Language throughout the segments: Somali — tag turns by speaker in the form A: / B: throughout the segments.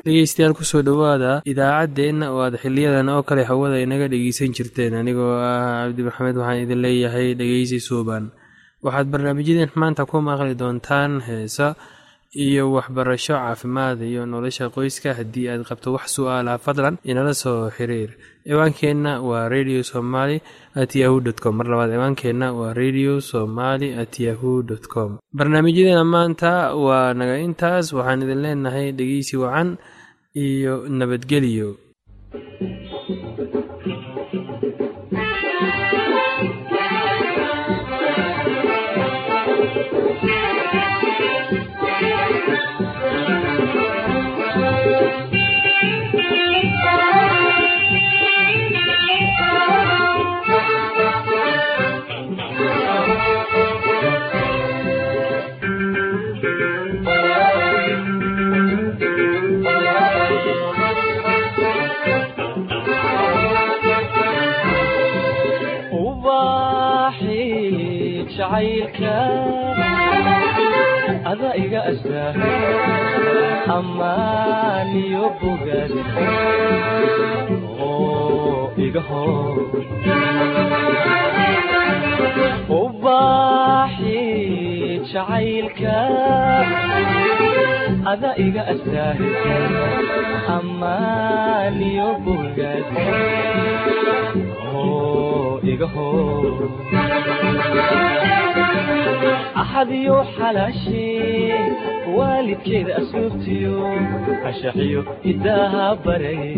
A: dhegeystayaal kusoo dhowaada idaacaddeenna oo aad xiliyadan oo kale hawada inaga dhegeysan jirteen anigoo ah cabdi maxamed waxaan idin leeyahay dhegeysi suuban waxaad barnaamijyadeen maanta ku maqli doontaan heesa iyo waxbarasho caafimaad iyo nolosha qoyska haddii aad qabto wax su-aalaha fadlan inala soo xiriir ciwaankeenna waa radio somaly at yahu dt com mar labaad ciwaankeenna waa radio somaly at yahu dt com barnaamijyadeena maanta waa naga intaas waxaan idin leenahay dhegeysi wacan iyo nabadgelyo
B: ada iga astaa amaaniyo bogaad oo iga hor ubaaxi jacaylka ada iga astaa amaaniyo bogaad oo iga hor axadiyo xalaashee waalidkeeda asluubtiyo ashaxiyo hidaaha baray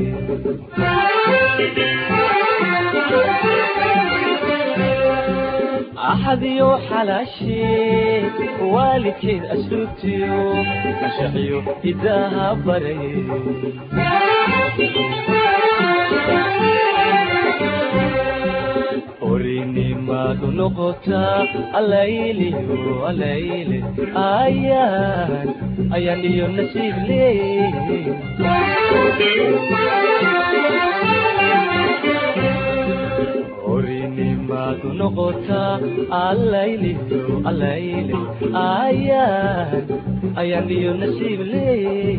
B: axadiyo xalaashee waalidkeeda asluubtiyo ashaxiyo hidaaha baray orinimadu noqotaa alayliyo alayle ayaan ayaan iyo nasiib leey orinimadu noqotaa alayliyo alayle ayaan ayaan iyo nasiib leey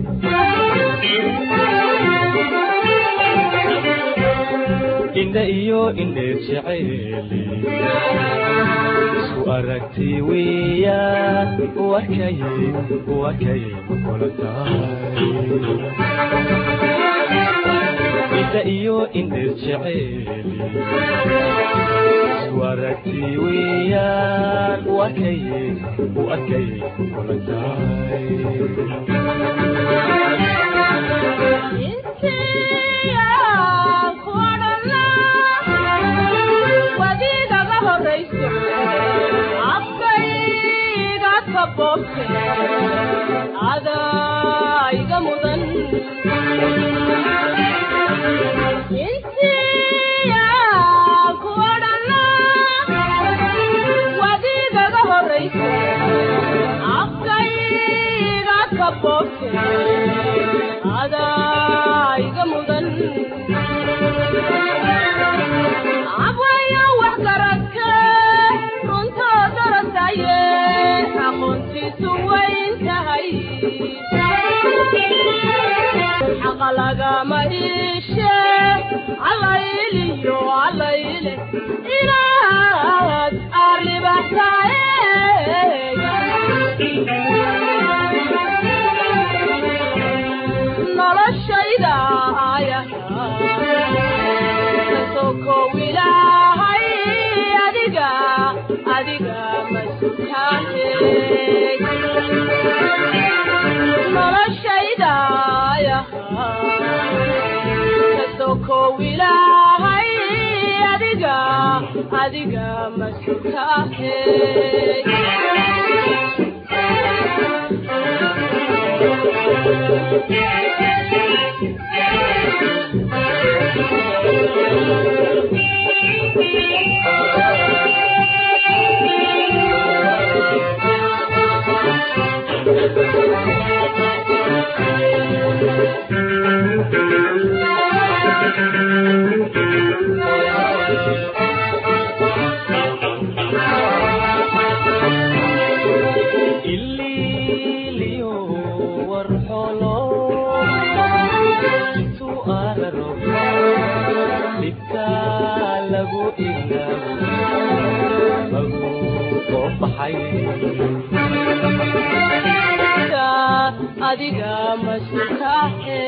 B: indha iyo indheer jeceeli isku aragti weeyaan wakay wakay kula tahay indha iyo indheer jeceeli isku aragti weeyaan wakay wakay kula tahay
C: afkayga kabobte adaiga mudan intiya kuodhana wadigaga horayse afkayga kabobte adaiga mudan abwaya wax garadka runtoo darasaye aqoontiisu wayn tahay xaqa lagama iishe allayliyo allayle inaad arribaxtaye noloshayda aya kasokow ilaahay adiga adiga masutaane noloshaydaya kasokow ilaahay adiga adiga masutaane
B: ililiyo warxolo lagu ilaawo lagu soo baxay
C: adiga mas-uulkaahe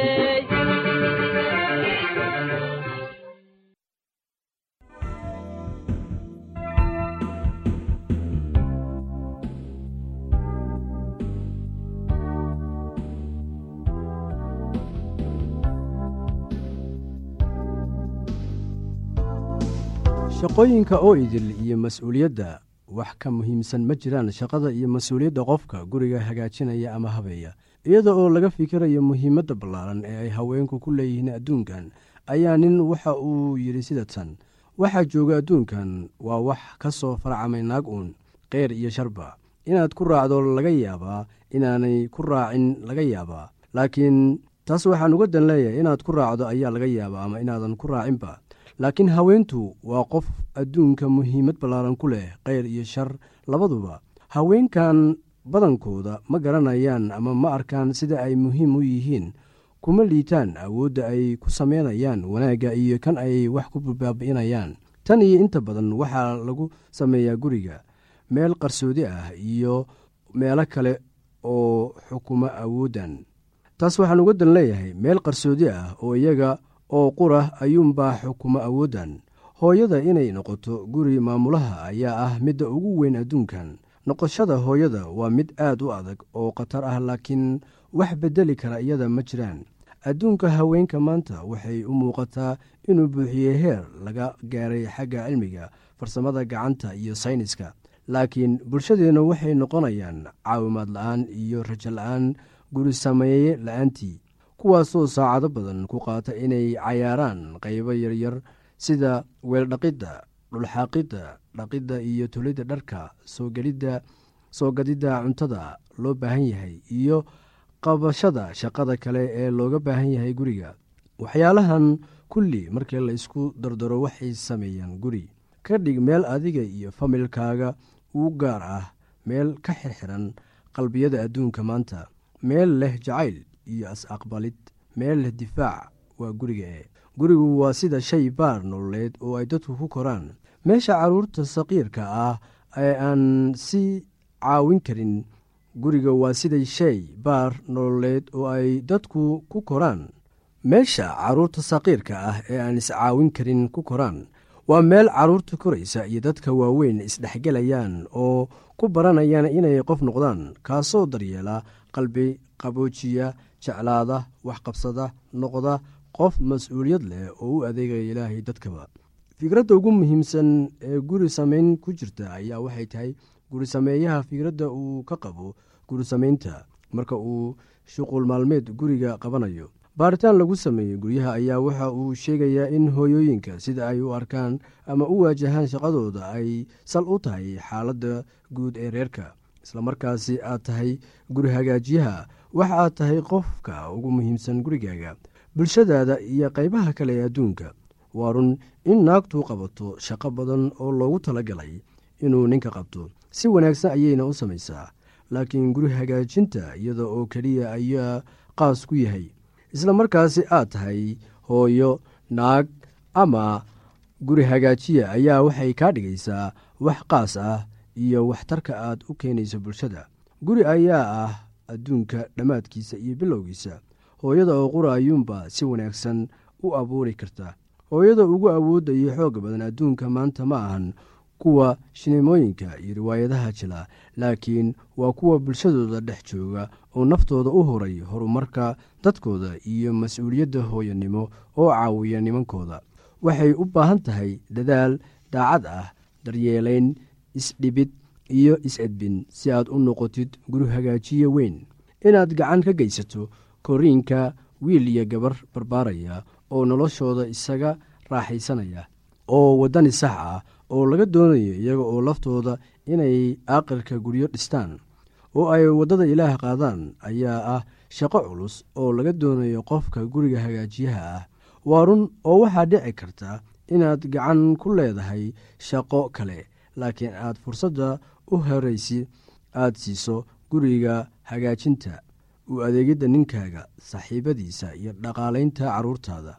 D: shaqooyinka oo idil iyo mas-uuliyadda wax ka muhiimsan ma jiraan shaqada iyo mas-uuliyadda qofka guriga hagaajinaya ama habeeya iyada oo laga fikirayo muhiimadda ballaaran ee ay haweenku ku leeyihiin adduunkan ayaa nin waxa uu yidhi sida tan waxaa jooga adduunkan waa wax ka soo farcamay naag uun keyr iyo sharba inaad ku raacdo laga yaabaa inaanay ku raacin laga yaabaa laakiin taas waxaan uga dan leeyahay inaad ku raacdo ayaa laga yaabaa ama inaadan ku raacinba laakiin haweentu waa qof adduunka muhiimad ballaaran ku leh keyr iyo shar labaduba haweenkan badankooda ma garanayaan ama ma arkaan sida ay muhiim u yihiin kuma liitaan awoodda ay ku samaynayaan wanaagga iyo kan ay wax ku baabi'inayaan tan iyo inta badan waxaa lagu sameeyaa guriga meel qarsoodi ah iyo meelo kale oo xukuma awooddan taas waxaan uga dan leeyahay meel qarsoodi ah oo iyaga oo qura ayuunbaa xukuma awooddan hooyada inay noqoto guri maamulaha ayaa ah midda ugu weyn adduunkan noqoshada hooyada waa mid aad u adag oo khatar ah laakiin wax beddeli kara iyada ma jiraan adduunka haweenka maanta waxay u muuqataa inuu buuxiyey heer laga gaaray xagga cilmiga farsamada gacanta iyo sayniska laakiin bulshadeenna waxay noqonayaan caawimaad la'aan iyo rajo la'aan guri sameeye la'aantii kuwaasoo saacado badan ku qaata inay cayaaraan qaybo yaryar sida weeldhaqidda dhulxaaqidda dhaqidda iyo tulidda dharka soogedhidda soo gadidda cuntada loo baahan yahay iyo qabashada shaqada kale ee looga baahan yahay guriga waxyaalahan kulli markii la isku dardaro waxay sameeyaan guri ka dhig meel adiga iyo familkaaga u gaar ah meel ka xirxiran qalbiyada adduunka maanta meel leh jacayl iyo as-aqbalid meel leh difaac waa guriga e gurigu waa sida shay baar nololeed oo ay dadku ku koraan meesha carruurta saqiirka ah ee aan si caawin karin guriga waa sida shay baar nololeed oo ay dadku ku koraan meesha carruurta saqiirka ah ee aan iscaawin karin ku koraan waa meel carruurta koraysa iyo dadka waaweyn isdhexgelayaan oo ku baranayaan inay qof noqdaan kaasoo daryeela qalbi qaboojiya jeclaada waxqabsada noqda qof mas-uuliyad leh oo u adeegaya ilaahay dadkaba fikradda ugu muhiimsan ee guri samayn ku jirta ayaa waxay tahay guri sameeyaha fikradda uu ka qabo guri samaynta marka uu shuqul maalmeed guriga qabanayo baaritaan lagu sameeyey guryaha ayaa waxa uu sheegayaa in hooyooyinka sida ay u arkaan ama u waajahaan shaqadooda ay sal u tahay xaaladda guud ee reerka islamarkaasi aad tahay guri hagaajiyaha waxa aad tahay qofka ugu muhiimsan gurigaaga bulshadaada iyo qaybaha kale ee adduunka waa run in naagtu qabato shaqo badan oo loogu talagalay inuu ninka qabto si wanaagsan ayayna u samaysaa laakiin guri hagaajinta iyada oo keliya ayaa qaas ku yahay isla markaasi aad tahay hooyo naag ama guri hagaajiya ayaa waxay kaa dhigaysaa wax qaas ah iyo waxtarka aad u keenayso bulshada guri ayaa ah adduunka dhammaadkiisa iyo bilowgiisa hooyada oo qura ayuunba si wanaagsan u abuuri karta hooyada ugu awoodda iyo xoogga badan adduunka maanta ma ahan kuwa shineemooyinka iyo riwaayadaha jila laakiin waa kuwa bulshadooda dhex jooga oo naftooda u horay horumarka dadkooda iyo mas-uuliyadda hooyanimo oo caawiya nimankooda waxay u baahan tahay dadaal daacad ah daryeelayn isdhibid iyo is-edbin si aad u noqotid guri hagaajiye weyn inaad gacan ka geysato koriinka wiil iyo gabar barbaaraya oo noloshooda isaga raaxaysanaya oo waddani sax ah oo laga doonayo iyaga oo laftooda inay aaqirka guryo dhistaan oo ay waddada ilaah qaadaan ayaa ah shaqo culus oo laga doonayo qofka guriga hagaajiyaha ah waa run oo waxaa dhici karta inaad gacan ku leedahay shaqo kale laakiin aad fursadda u horaysi aad siiso guriga hagaajinta u adeegidda ninkaaga saaxiibadiisa iyo dhaqaalaynta carruurtaada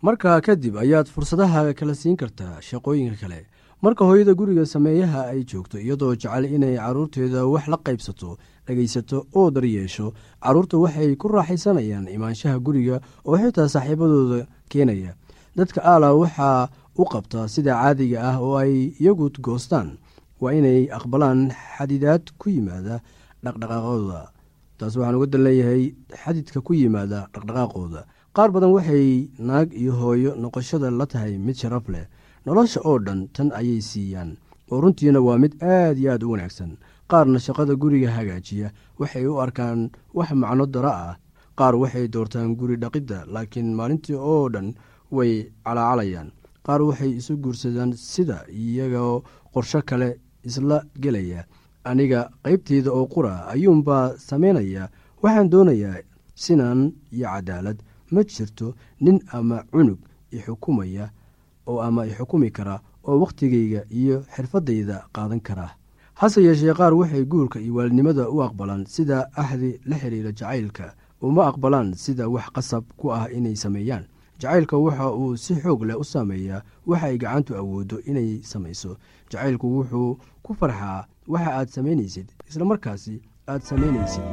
D: markaa kadib ayaad fursadaha kala siin kartaa shaqooyinka kale marka hooyada guriga sameeyaha ay joogto iyadoo jecel inay carruurteeda wax la qaybsato dhegaysato oo daryeesho carruurta waxay ku raaxaysanayaan imaanshaha guriga oo xitaa saaxiibadooda keenaya dadka aala waxaa u qabtaa sida caadiga ah oo ay iyagu goostaan waa inay aqbalaan xadidaad ku yimaada dhaqdhaqaaqooda taas waxaan uga dan leeyahay xadidka ku yimaada dhaqdhaqaaqooda qaar badan waxay naag iyo hooyo noqoshada la tahay mid sharaf leh nolosha oo dhan tan ayay siiyaan oo runtiina waa mid aad iyo aad u wanaagsan qaarna shaqada guriga hagaajiya waxay u arkaan wax macno dara ah qaar waxay doortaan guri dhaqidda laakiin maalintii oo dhan way calaacalayaan qaar waxay isu guursadaan sida iyagoo qorsho kale isla gelaya aniga qaybteyda oo qura ayuunbaa samaynaya waxaan doonayaa sinaan iyo cadaalad ma jirto nin ama cunug ixukumaya oo ama ixukumi kara oo wakhtigayga iyo xirfaddayda qaadan kara hase yeeshee qaar waxay guurka iyo waalidnimada u aqbalaan sida axdi la xidhiira jacaylka uma aqbalaan sida wax qasab ku ah inay sameeyaan jacaylka waxa uu si xoog leh u saameeyaa waxa ay gacantu awooddo inay samayso jacaylku wuxuu ku farxaa waxa aad samaynaysid isla markaasi aad samaynaysid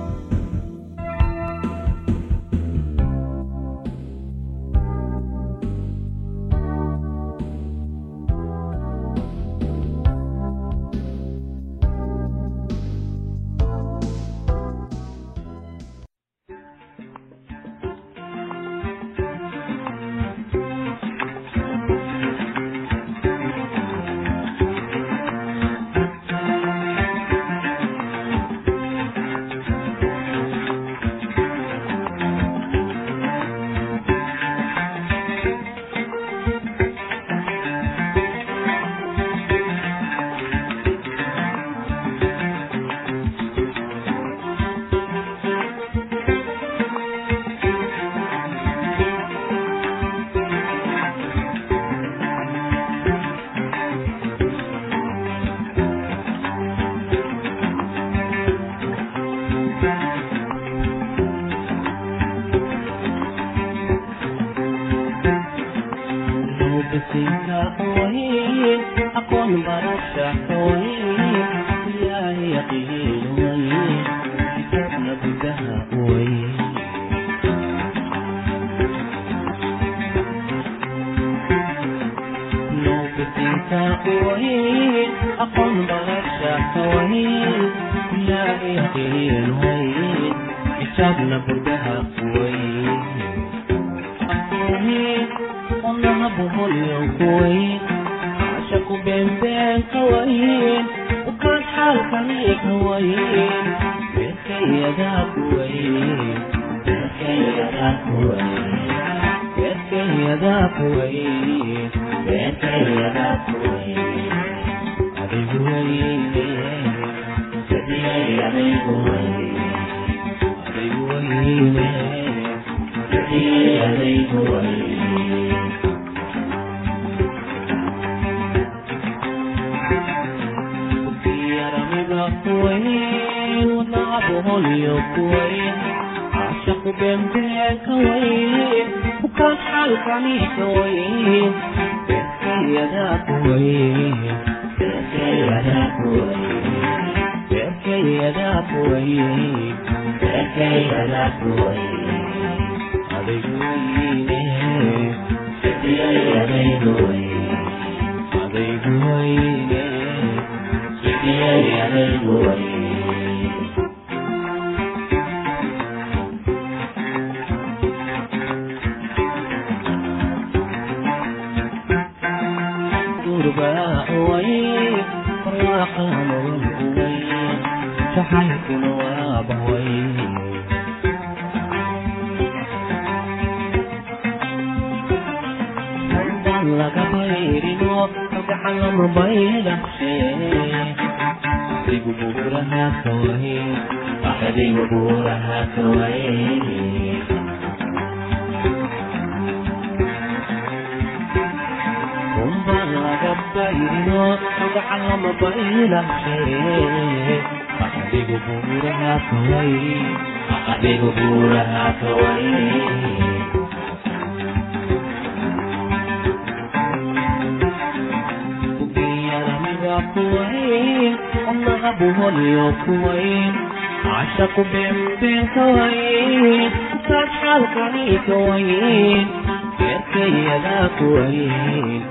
B: baa kuwayn wadnaha buholiyo kuwayn cashaqu beenbeen ka wayn kaas xaalkani ka wayn beerkayadaa kuwayn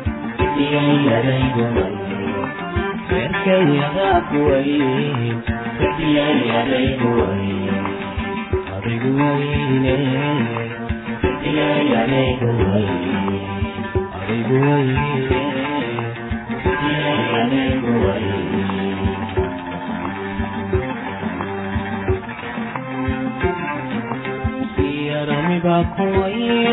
B: beerkayadaa kuwayn adigu wayne adigu wayne yarami baa kuwayn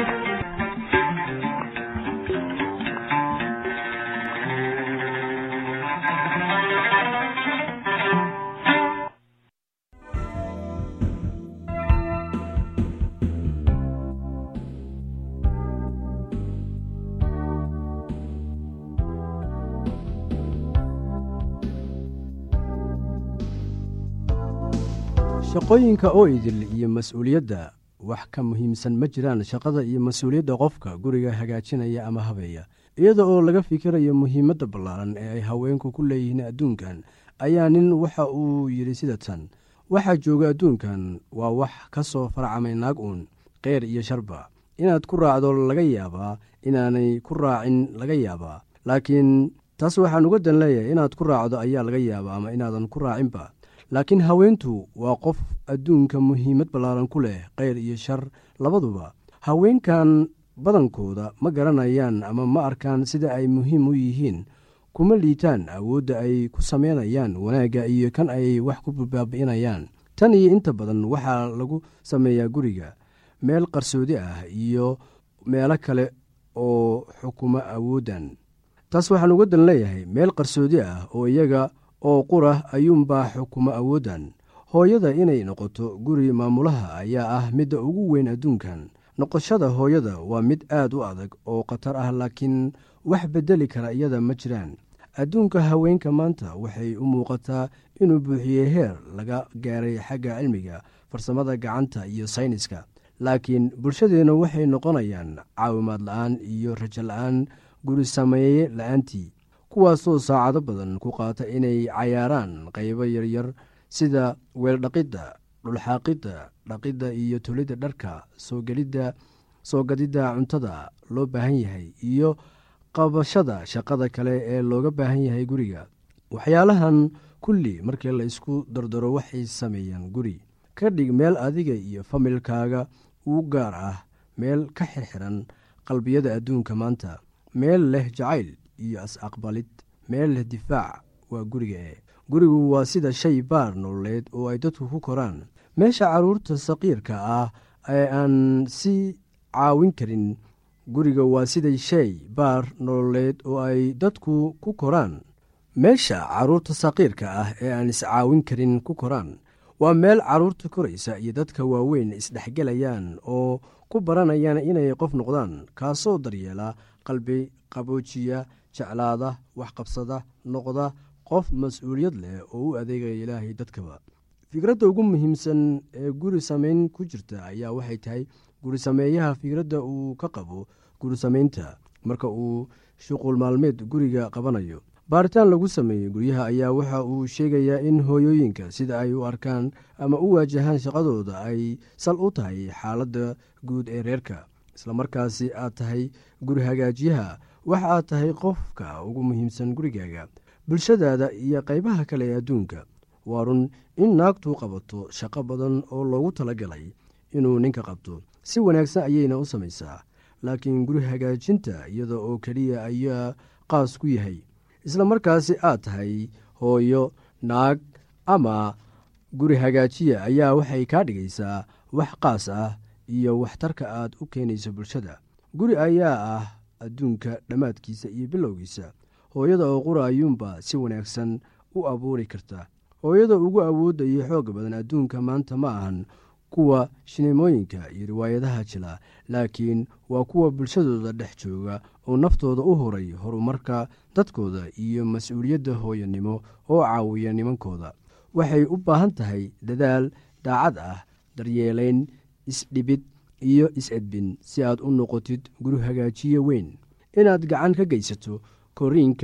D: shaqooyinka oo idil iyo mas-uuliyadda wax ka muhiimsan ma jiraan shaqada iyo mas-uuliyadda qofka guriga hagaajinaya ama habeeya iyada oo laga fikirayo muhiimadda ballaaran ee ay haweenku ku leeyihiin adduunkan ayaa nin waxa uu yidhi sida tan waxaa jooga adduunkan waa wax ka soo farcamay naag uun keyr iyo sharba inaad ku raacdo laga yaabaa inaanay ku raacin laga yaabaa laakiin taas waxaan uga dan leeyahay inaad ku raacdo ayaa laga yaabaa ama inaadan ku raacinba laakiin haweentu waa qof adduunka muhiimad ballaaran ku leh keyr iyo shar labaduba haweenkan badankooda ma garanayaan ama ma arkaan sida ay muhiim u yihiin kuma liitaan awoodda ay ku samaynayaan wanaagga iyo kan ay wax ku baabi'inayaan tan iyo inta badan waxaa lagu sameeyaa guriga meel qarsoodi ah iyo meelo kale oo xukumo awooddan taas waxaan uga dan leeyahay meel qarsoodi ah oo iyaga oo qura ayuunbaa xukumo awooddan hooyada inay noqoto guri maamulaha ayaa ah midda ugu weyn adduunkan noqoshada hooyada waa mid aad u adag oo khatar ah laakiin wax beddeli kara iyada ma jiraan adduunka haweenka maanta waxay u muuqataa inuu buuxiyey heer laga gaaray xagga cilmiga farsamada gacanta iyo sayniska laakiin bulshadeenna waxay noqonayaan caawimaad la-aan iyo rajo la-aan guri sameeye la-aantii kuwaasoo saacado badan ku qaata inay cayaaraan qaybo yaryar sida weeldhaqidda dhulxaaqidda dhaqidda iyo tolidda dharka soogelidda soo gadidda cuntada loo baahan yahay iyo qabashada shaqada kale ee looga baahan yahay guriga waxyaalahan kulli markii la isku dardaro waxay sameeyaan guri ka dhig meel adiga iyo familkaaga u gaar ah meel ka xirxiran qalbiyada adduunka maanta meel leh jacayl iyo is-aqbalid meel leh difaac waa guriga e gurigu waa sida shay baar nololeed oo ay dadku ku koraan meesha carruurta saqiirka ah ee aan si caawin karin guriga waa sida shay baar nololeed oo ay dadku ku koraan meesha carruurta saqiirka ah ee aan iscaawin karin ku koraan waa meel carruurta koraysa iyo dadka waaweyn isdhexgelayaan oo ku baranayaan inay qof noqdaan kaasoo daryeela qalbi qaboojiya jeclaada waxqabsada noqda qof mas-uuliyad leh oo u adeegaya ilaahay dadkaba fikradda ugu muhiimsan ee guri samayn ku jirta ayaa waxay tahay guri sameeyaha fikradda uu ka qabo guri samaynta marka uu shuqul maalmeed guriga qabanayo baaritaan lagu sameeyey guryaha ayaa waxa uu sheegayaa in hooyooyinka sida ay u arkaan ama u waajahaan shaqadooda ay sal u tahay xaaladda guud ee reerka islamarkaasi aad tahay guri hagaajiyaha waxa aad tahay qofka ugu muhiimsan gurigaaga bulshadaada iyo qaybaha kale ee adduunka waa run in naagtu qabato shaqo badan oo loogu talagalay inuu ninka qabto si wanaagsan ayayna u samaysaa laakiin guri hagaajinta iyada oo keliya ayaa qaas ku yahay isla markaasi aad tahay hooyo naag ama guri hagaajiya ayaa waxay kaa dhigaysaa wax qaas ah iyo waxtarka aad u keenayso bulshada guri ayaa ah adduunka dhammaadkiisa iyo bilowgiisa hooyada oo qura ayuunba si wanaagsan u abuuri karta hooyada ugu awoodda iyo xoog badan adduunka maanta ma ahan kuwa shineemooyinka iyo riwaayadaha jila laakiin waa kuwa bulshadooda dhex jooga oo naftooda u horay horumarka dadkooda iyo mas-uuliyadda hooyanimo oo caawiya nimankooda waxay u baahan tahay dadaal daacad ah daryeelayn isdhibid iyo is-edbin si aad u noqotid guri hagaajiye weyn inaad gacan ka geysato koriinka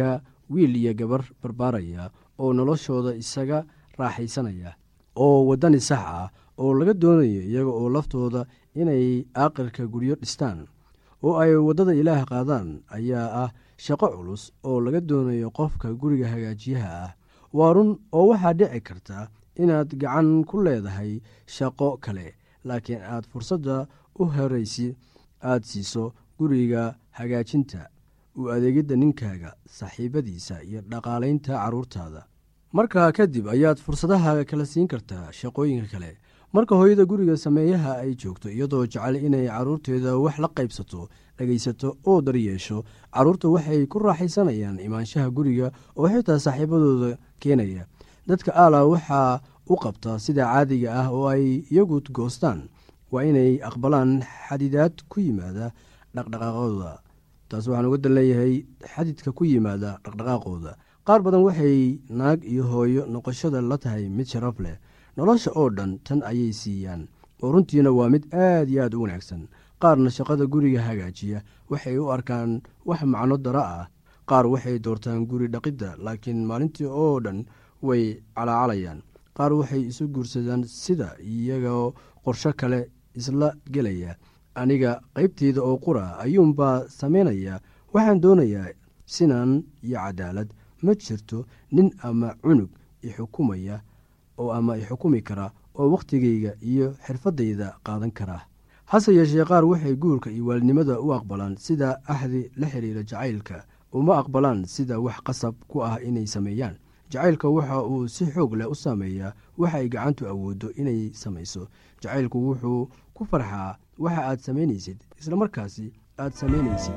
D: wiil iyo gabar barbaaraya oo noloshooda isaga raaxaysanaya oo waddani sax ah oo laga doonayo iyaga oo laftooda inay aaqirka guryo dhistaan oo ay waddada ilaah qaadaan ayaa ah shaqo culus oo laga doonayo qofka guriga hagaajiyaha ah waa run oo waxaa dhici karta inaad gacan ku leedahay shaqo kale laakiin aad fursadda u horaysi aad siiso guriga hagaajinta u adeegidda ninkaaga saaxiibadiisa iyo dhaqaalaynta carruurtaada markaa kadib ayaad fursadaha kala siin kartaa shaqooyinka kale marka hooyada guriga sameeyaha ay joogto iyadoo jecel inay carruurteeda wax la qaybsato dhegaysato oo daryeesho carruurta waxay ku raaxaysanayaan imaanshaha guriga oo xitaa saaxiibadooda keenaya dadka aala waxaa u qabta sida caadiga ah oo ay iyagu goostaan waa inay aqbalaan xadidaad ku yimaada dhaqdhaqaaqooda taas waxaan uga dan leeyahay xadidka ku yimaada dhaqdhaqaaqooda qaar badan waxay naag iyo hooyo noqoshada la tahay mid sharaf leh nolosha oo dhan tan ayay siiyaan oo runtiina waa mid aad iyo aad u wanaagsan qaarna shaqada guriga hagaajiya waxay u arkaan wax macno dara ah qaar waxay doortaan guri dhaqidda laakiin maalintii oo dhan way calaacalayaan qaar waxay isu guursadaan sida iyagoo qorsho kale isla gelaya aniga qaybteyda oo qura ayuunbaa samaynaya waxaan doonayaa sinaan iyo cadaalad ma jirto nin ama cunug ixukumaya oo ama ixukumi kara oo wakhtigayga iyo xirfaddayda qaadan kara hase yeeshee qaar waxay guurka iyo waalidnimada u aqbalaan sida axdi la xiriira jacaylka uma aqbalaan sida wax qasab ku ah inay sameeyaan jacaylka waxa uu si xoog leh u saameeyaa waxa ay gacantu awooddo inay samayso jacaylku wuxuu ku farxaa waxa aad samaynaysid islamarkaasi aad samaynaysid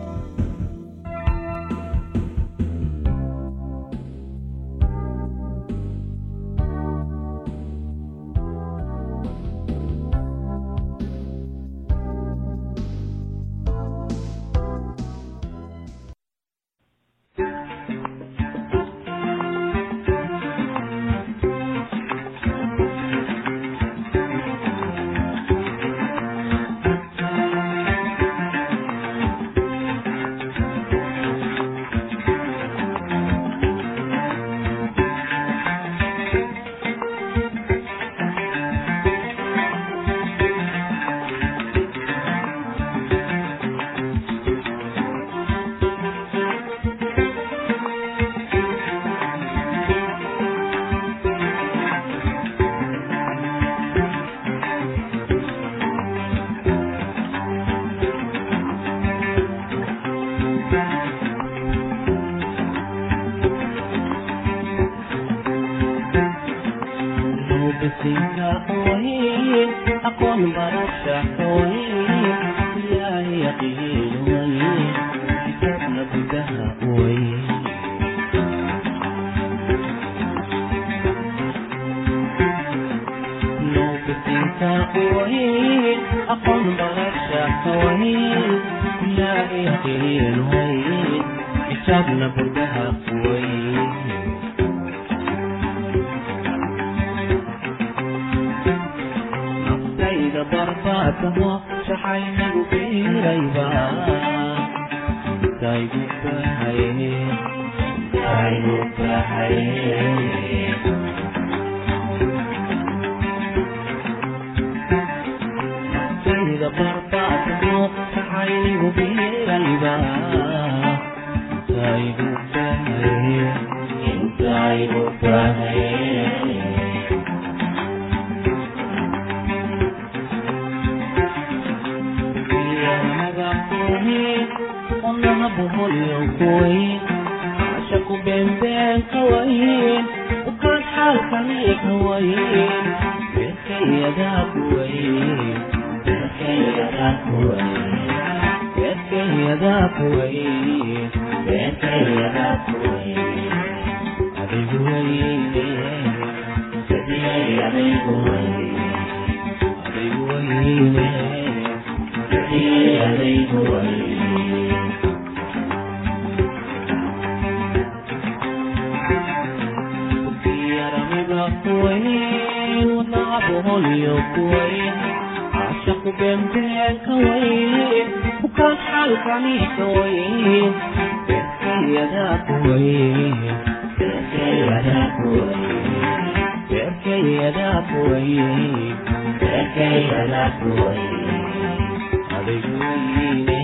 B: beerkayadaa kuwayn beerkayadaa kuwayn beerkayadaa kuwayn beerkayadaa kuwayn adaygu weyne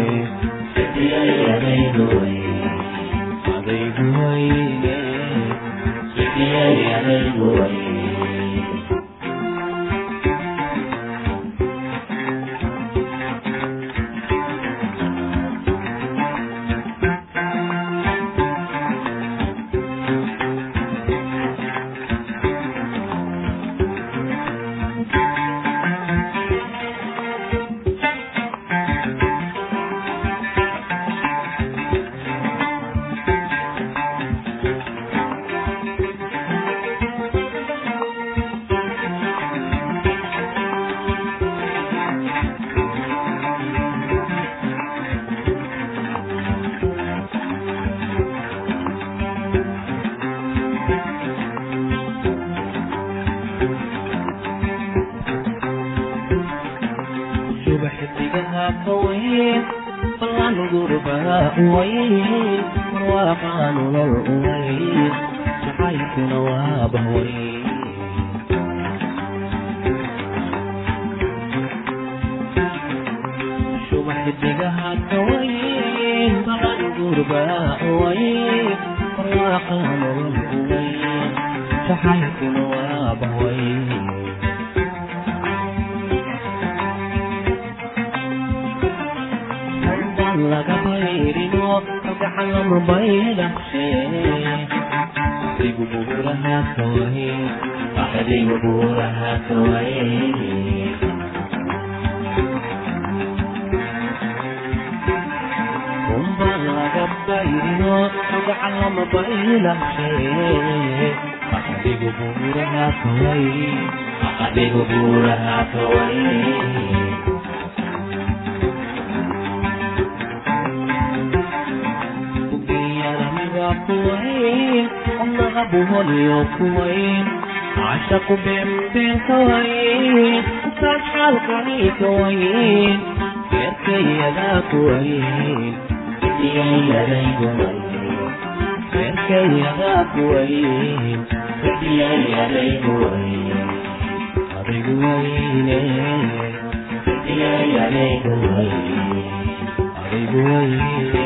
B: adaygu weyne adaygu weyne adaygu weyne subaxdigaha ka weyn ballan gurbaa weyn marwaaqaa nolol weyn jacaylkuna waa bahweyn subaxdigaha ka weyn ballan gurbaa weyn marwaaqaa nolol weyn jacaylkuna waa bahweyn laga bayrino kalgacan lama baydhaqshe adigu buuraha kawaye adigu buuraha kawaye kumba laga bayrino kalgacan lama baydhaqshe adigu buuraha kawaye adigu buuraha kawaye kuwayn allaha buholiyo kuwayn cashaqu beenbeen kawayn ukaan xaalkani kawayn beerkayadaa kuwayn beerkayadaa kuwayn adigu wayne adigu wayne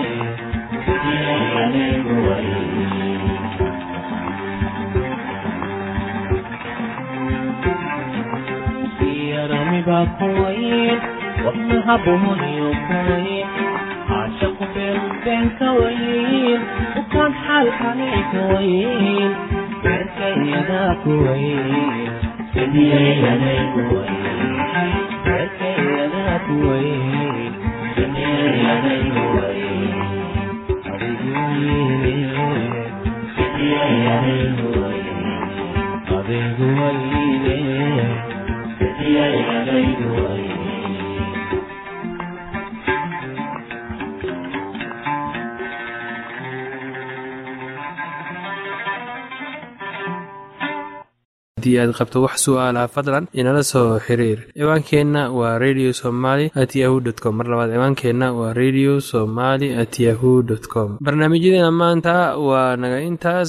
B: yaramiba kuwayn wadnaha buhoniyo kuwayn caashaqu beenbeen kawayn ukaan xaalkani kawayn beerkayadaa kuwayn beerkayadaa kuwayn adigu wayne
A: haddii aad qabto wax su'aalaha fadlan inala soo xiriir ciwaankeenna waa radio somaly at yahu dt com mar labaad ciwaankeenna waa radio somaly at yahu dt com barnaamijyadeena maanta waa naga intaas